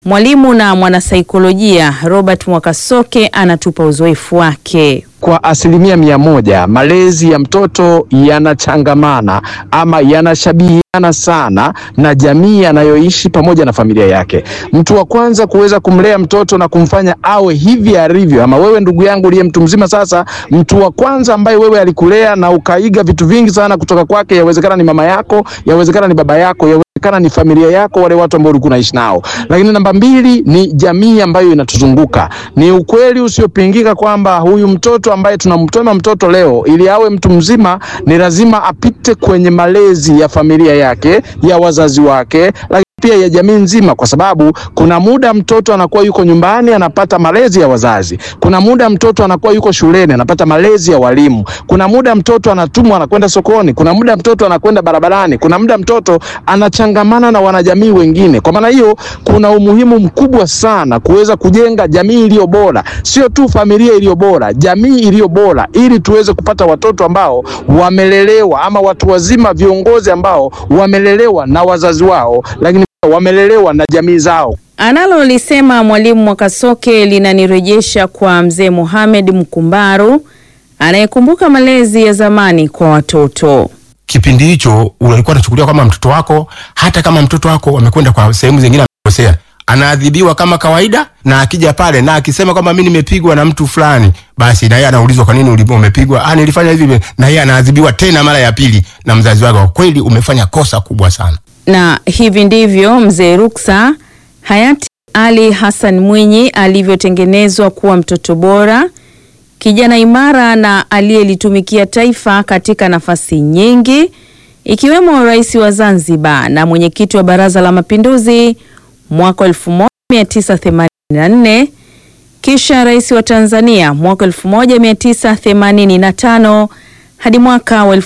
Mwalimu na mwanasaikolojia Robert Mwakasoke anatupa uzoefu wake. Kwa asilimia mia moja malezi ya mtoto yanachangamana ama yanashabihiana sana na jamii anayoishi pamoja na familia yake. Mtu wa kwanza kuweza kumlea mtoto na kumfanya awe hivi alivyo, ama wewe ndugu yangu uliye mtu mzima sasa, mtu wa kwanza ambaye wewe alikulea na ukaiga vitu vingi sana kutoka kwake, yawezekana ni mama yako, yawezekana ni baba yako, yawezekana ni familia yako, wale watu ambao ulikuwa unaishi nao. Lakini namba mbili ni jamii ambayo inatuzunguka. Ni ukweli usiopingika kwamba huyu mtoto ambaye tunamtoma mtoto leo, ili awe mtu mzima, ni lazima apite kwenye malezi ya familia yake, ya wazazi wake, lakini pia ya jamii nzima, kwa sababu kuna muda mtoto anakuwa yuko nyumbani anapata malezi ya wazazi, kuna muda mtoto anakuwa yuko shuleni anapata malezi ya walimu, kuna muda mtoto anatumwa anakwenda sokoni, kuna muda mtoto anakwenda barabarani, kuna muda mtoto anachangamana na wanajamii wengine. Kwa maana hiyo, kuna umuhimu mkubwa sana kuweza kujenga jamii iliyo bora, sio tu familia iliyo bora, jamii iliyo bora, ili tuweze kupata watoto ambao wamelelewa ama watu wazima, viongozi ambao wamelelewa na wazazi wao, lakini wamelelewa na jamii zao. Analolisema Mwalimu Mwakasoke linanirejesha kwa mzee Mohamed Mkumbaru anayekumbuka malezi ya zamani kwa watoto. Kipindi hicho ulikuwa unachukuliwa kama mtoto wako, hata kama mtoto wako amekwenda kwa sehemu zingine amekosea, anaadhibiwa kama kawaida, na akija pale na akisema kwamba mimi nimepigwa na mtu fulani, basi na yeye anaulizwa kwa nini umepigwa? Ah, nilifanya hivi, na yeye anaadhibiwa tena mara ya pili na mzazi wake. Kwa kweli umefanya kosa kubwa sana. Na hivi ndivyo mzee Ruksa hayati Ali Hassan Mwinyi alivyotengenezwa kuwa mtoto bora, kijana imara na aliyelitumikia taifa katika nafasi nyingi, ikiwemo rais wa Zanzibar na mwenyekiti wa Baraza la Mapinduzi mwaka 1984, kisha rais wa Tanzania mwaka 1985 hadi mwaka wa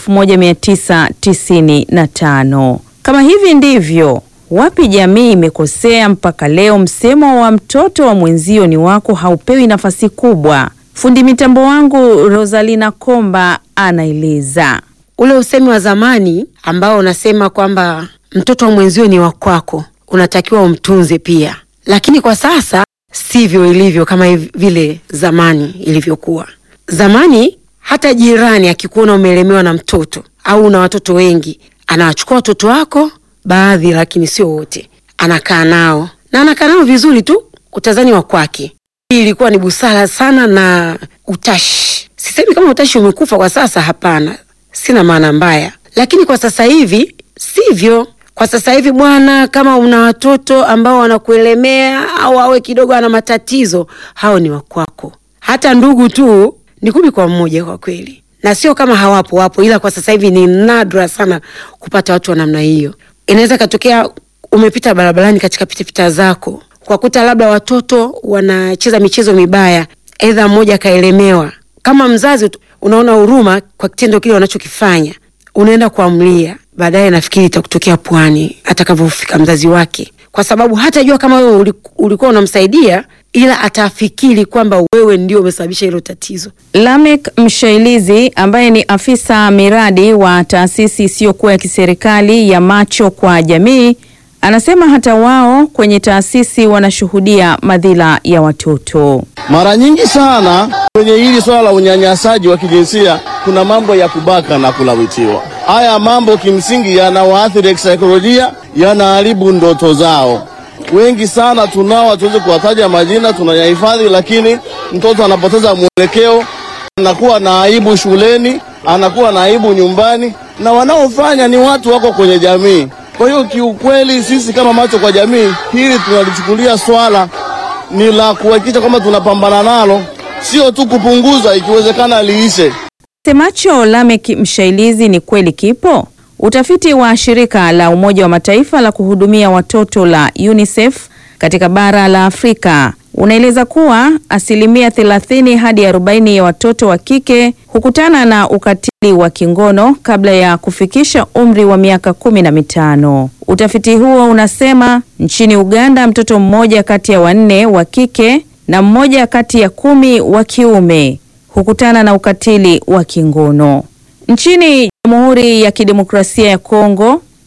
1995. Kama hivi ndivyo wapi jamii imekosea mpaka leo msemo wa mtoto wa mwenzio ni wako haupewi nafasi kubwa? Fundi mitambo wangu Rosalina Komba anaeleza. Ule usemi wa zamani ambao unasema kwamba mtoto wa mwenzio ni wa kwako, unatakiwa umtunze pia, lakini kwa sasa sivyo ilivyo kama vile zamani ilivyokuwa. Zamani hata jirani akikuona umelemewa na mtoto au una watoto wengi, anawachukua watoto wako baadhi, lakini sio wote, anakaa nao na anakaa nao vizuri tu, utazani wa kwake. Hii ilikuwa ni busara sana na utashi. Sisemi kama utashi umekufa kwa sasa, hapana, sina maana mbaya, lakini kwa sasa hivi sivyo. Kwa sasa hivi bwana, kama una watoto ambao wanakuelemea au awe kidogo ana matatizo, hao ni wakwako. Hata ndugu tu ni kumi kwa mmoja kwa kweli, na sio kama hawapo, wapo, ila kwa sasa hivi ni nadra sana kupata watu wa namna hiyo. Inaweza katokea umepita barabarani katika pitapita zako kwa kuta labda watoto wanacheza michezo mibaya, aidha mmoja akaelemewa. Kama mzazi unaona huruma kwa kitendo kile wanachokifanya, unaenda kuamlia. Baadaye nafikiri itakutokea pwani atakavyofika mzazi wake, kwa sababu hatajua kama wewe ulikuwa unamsaidia, ila atafikiri kwamba wewe ndio umesababisha hilo tatizo. Lamek Mshailizi ambaye ni afisa miradi wa taasisi isiyokuwa ya kiserikali ya Macho kwa Jamii anasema hata wao kwenye taasisi wanashuhudia madhila ya watoto. Mara nyingi sana kwenye hili swala la unyanyasaji wa kijinsia kuna mambo ya kubaka na kulawitiwa. Haya mambo kimsingi yanawaathiri kisaikolojia, yanaharibu ndoto zao. Wengi sana tunao, hatuwezi kuwataja majina, tunayahifadhi, lakini mtoto anapoteza mwelekeo, anakuwa na aibu shuleni, anakuwa na aibu nyumbani, na wanaofanya ni watu wako kwenye jamii. Kwa hiyo kiukweli, sisi kama Macho kwa Jamii, hili tunalichukulia swala ni la kuhakikisha kwamba tunapambana nalo, sio tu kupunguza, ikiwezekana liishe. Semacho Lamek Mshailizi ni kweli kipo. Utafiti wa shirika la Umoja wa Mataifa la kuhudumia watoto la UNICEF katika bara la Afrika unaeleza kuwa asilimia 30 hadi 40 ya watoto wa kike hukutana na ukatili wa kingono kabla ya kufikisha umri wa miaka kumi na mitano. Utafiti huo unasema nchini Uganda mtoto mmoja kati ya wanne wa kike na mmoja kati ya kumi wa kiume hukutana na ukatili wa kingono. Nchini Jamhuri ya Kidemokrasia ya Kongo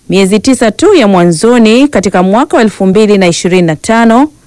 Miezi tisa tu ya mwanzoni katika mwaka wa 2025